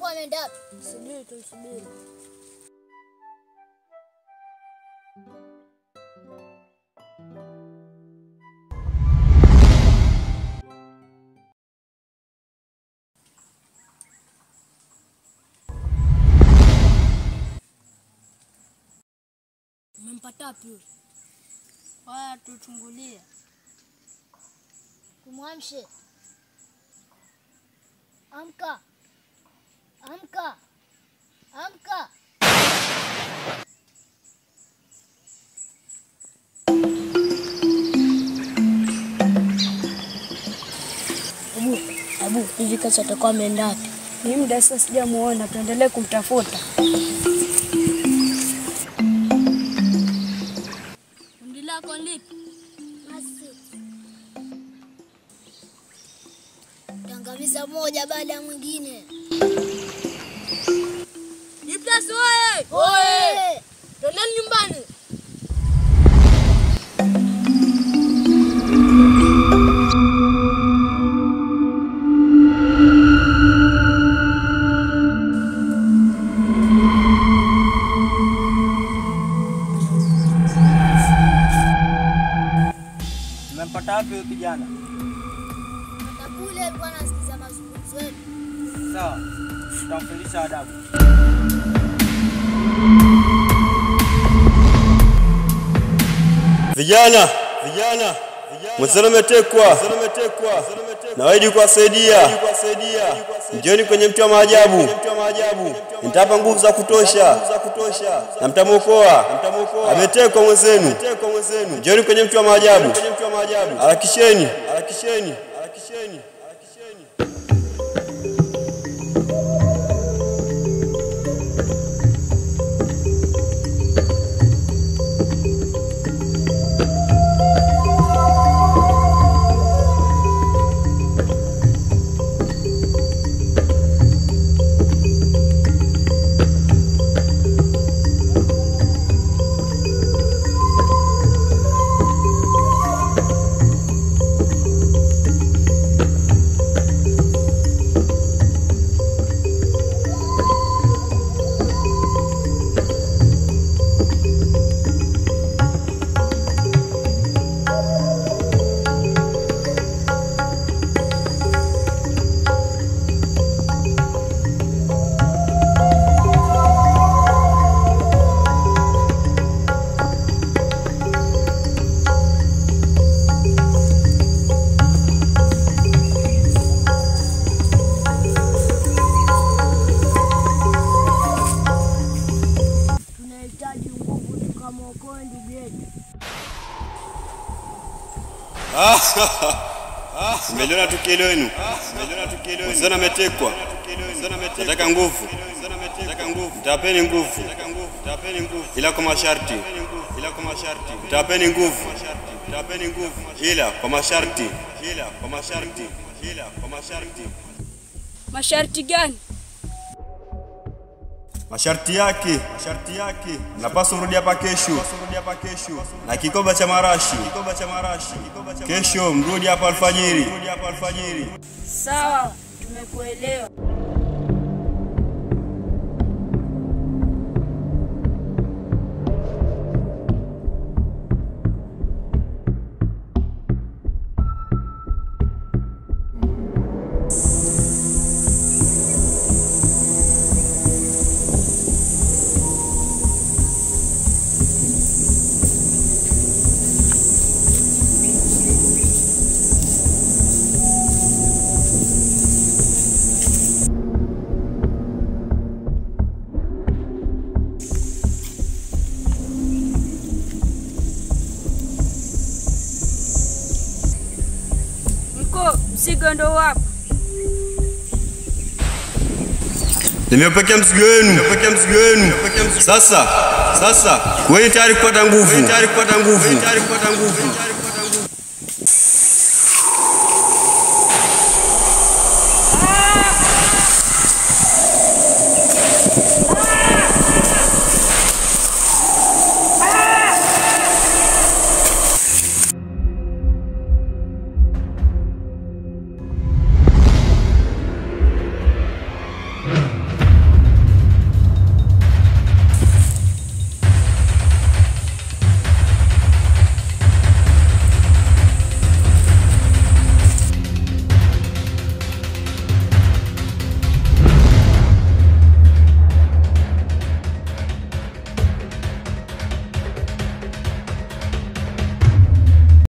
atakuwa ameenda wapi? Subiri tumsubiri. Umempata wapi huyo? Waya tuchungulie. Tumwamshe. Amka, amka, amka. Abu, Abu, hivi kazi atakuwa ameenda wapi? Ni muda sasa sijamuona, tuendelee kumtafuta. Kundi lako lipi? Tangamiza moja baada ya mwingine. Iplas oye! Oye! Twendeni nyumbani. Umempata wapi huyo kijana? Hata kule alikuwa anasikiza mazungumzo yetu. Sawa, tutamfundisha adabu. Vijana, vijana, mwenzenu umetekwa, nawaidi kuwasaidia. Njoni kwenye mti wa maajabu, nitapa nguvu za kutosha na mtamwokoa. Ametekwa mwenzenu, njoni kwenye mti wa maajabu, harakisheni, harakisheni, harakisheni. Tunahitaji nguvu tukamwokoe ndugu yetu. Mmeliona tukio lenu, mwenzenu ametekwa, nataka nguvu, mtawapeni nguvu, ila kwa masharti, mtawapeni nguvu, ila kwa masharti, ila kwa masharti, ila kwa masharti. Masharti gani? Masharti yake, masharti yake, mnapaswa kurudi hapa kesho, na kikomba cha marashi, kesho mrudi hapa alfajiri. Sawa, tumekuelewa. Mko mzigo ndo wapo. Nimepokea mzigo wenu, mzigo wenu. Sasa, sasa kuweni tayari kupata nguvu, tayari kupata nguvu, tayari kupata nguvu.